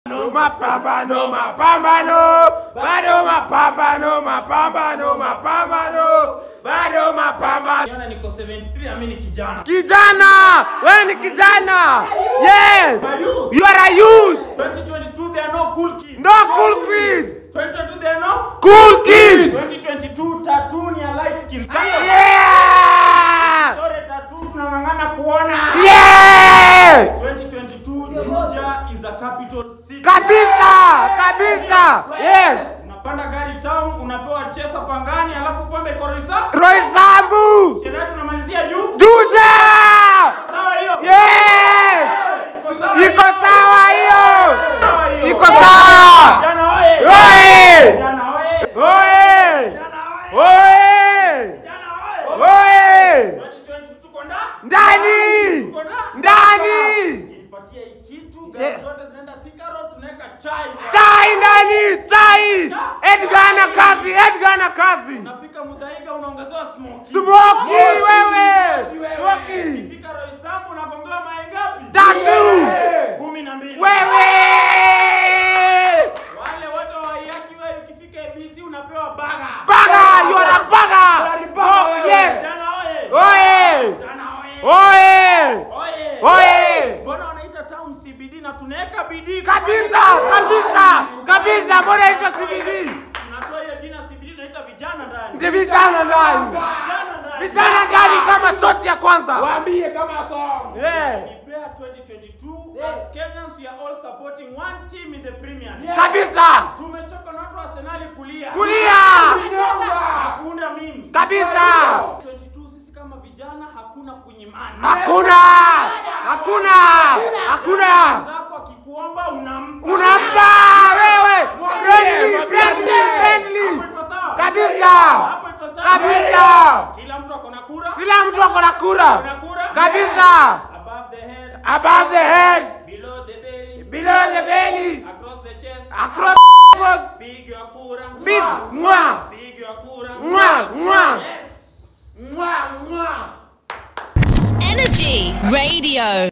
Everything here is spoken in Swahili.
Mapambano, mapambano, bado mapambano, mapambano, mapambano, bado mapambano. Niona niko 73 ami ni kijana. Kijana, wewe ni kijana. Yes, you are a youth. 2022 there are no cool kids. No cool kids. 2022 there are no Cool kids. 2022 tattoo ni ya light skin. Yeah. Sorry tattoo tunang'ang'ana kuona. Yeah. 2022 Juja is a capital city. Kabisa, kabisa. Yes. Unapanda gari town unapewa chesa pangani alafu pombe korisa. Roy Sambu. Sherehe tunamalizia juu. Juja. Sawa hiyo. Yes. Iko sawa Iko sawa hiyo. Sawa hiyo. Iko sawa. Vijana oye. Oye. Vijana oye. Oye. Vijana oye. Oye. Vijana oye. Oye. 2022 tuko ndani. Ndani. Tuko ndani. Ndani. Nipatie hii kitu, gari Yeah. zote zinaenda Thika Road, tunaweka chai. Chai ndani, chai. Edgar na kazi, Edgar na kazi. Unafika Muthaiga unaongezewa smoky. Smoky wewe. Smoky. Ukifika Roysambu unagongewa mayai ngapi? Tatu. Kumi na mbili. Wewe. Wale wote wa Waiyaki wewe ukifika ABC unapewa baga. Baga, you are a baga. Oh, yes. Vijana oye. Oye. Vijana oye. Oye. Oye. Oye. Mbona wanaita town CBD na tunaweka bidii Kabisa, kabisa, kabisa. Mbona hizo CBD? Tunatoa hiyo jina CBD tunaita vijana ndani. Ndi vijana ndani. Vijana ndani. Vijana ndani kama shoti ya kwanza. Waambie kama tong. Yeah. Nipea 2022 as Kenyans we are all supporting one team in the Premier League. Kabisa. Tumechoka na watu wa Arsenal kulia. Kulia. Hakuna memes. Kabisa. 22 sisi kama vijana hakuna kunyimana. Hakuna. Hakuna. Hakuna. Zako akikuomba unampa. Unampa wewe. Friendly, friendly, friendly. Hapo iko sawa? Kabisa. Hapo iko sawa? Kabisa. Kila mtu ako na kura. Kila mtu ako na kura. Kuna kura? Kabisa. Above the head, Above the head, below the belly, below the belly, across the chest. across the Big your kura. Big, mwah. Big your kura. Mwah, mwah. Yes. Mwah, mwah. Energy Radio.